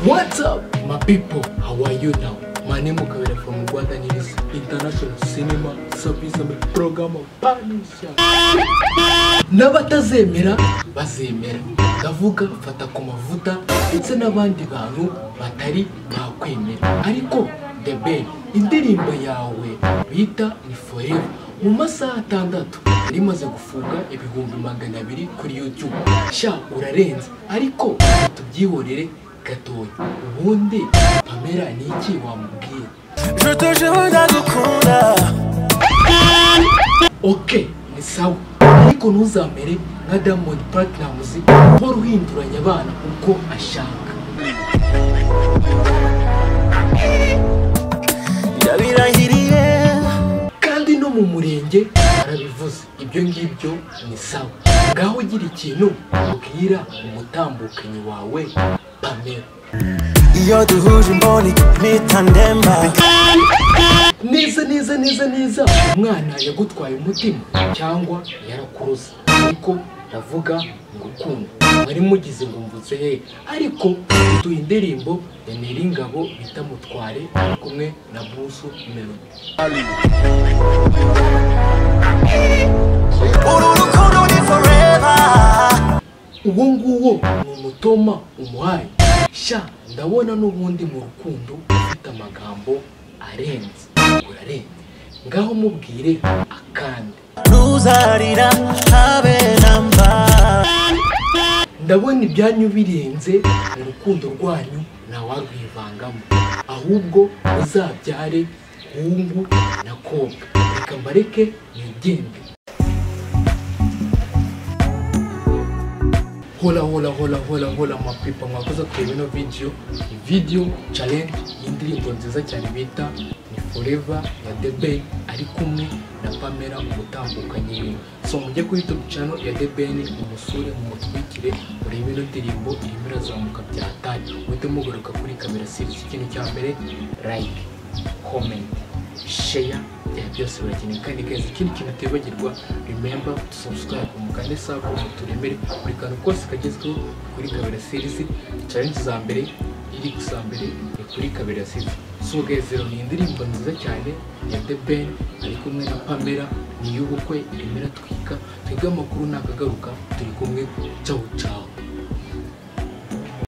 What's up, my people? How are you now? My name is Kawere from Rwanda News International Cinema Service and Program of Panisha. N'abatazemera bazemera ndavuga fata ku mavuta ndetse n'abandi bantu batari bakwemera ariko The Ben indirimbo yawe bita ni Forever mu masaha atandatu yari imaze gufunga ibihumbi magana abiri kuri YouTube sha urarenze ariko tubyihorere gatoya ubundi Pamela ni iki wamubwira Je te jure ndagukunda oke ni sawa ariko ntuzamere nka diamond platnumz uhora uhinduranya abana uko ashaka ndabirahiriye kandi no mu murenge barabivuze ibyo ngibyo ni sawa ngaho ugira ikintu ubwira umutambukanyi wawe pamela iyo duhuje imboni mpita ndemba neza neza neza neza umwana yagutwaye umutima cyangwa yarakuruza ariko ndavuga ngo ukunda mwari mugize ngo mvutse he ariko dutuye indirimbo ya Nyiringabo bita Mutware ari kumwe na Busu Melody uru rukundo ni foreva uwo nguwo ni umutoma umuhaye sha ndabona n'ubundi mu rukundo ufite amagambo arenze urarenze ngaho mubwire akandi ntuzarira habe na mba ndabona ibyanyu birenze mu rukundo rwanyu ntawarwivangamo ahubwo uzabyare hungu na kobwa reka mbareke nigende hola hola hola hola hola mapipa mwakoze kureba ino video video challenge y'indirimbo nziza cyane bita ni forever ya the ben ari kumwe na pamela umutambukanyi wiwe so mujye kuri youtube channel ya the ben umusure mumutwikire urebe ino ndirimbo irimo irazamuka byatanye muhite mugaruka kuri kamera serivisi ikintu cya mbere like comment share byaba byose birakenewe kandi guys ikindi kintu utibagirwa remember to subscribe mu kane saa kumi turemere buri kantu kose kagezweho kuri kabera series challenge za mbere iri ku za mbere ni kuri kabera series so guys rero ni indirimbo nziza cyane ya The Ben ari kumwe na Pamela ni iy'ubukwe irimo iratwika twebwe amakuru ntakagaruka turi kumwe ciao ciao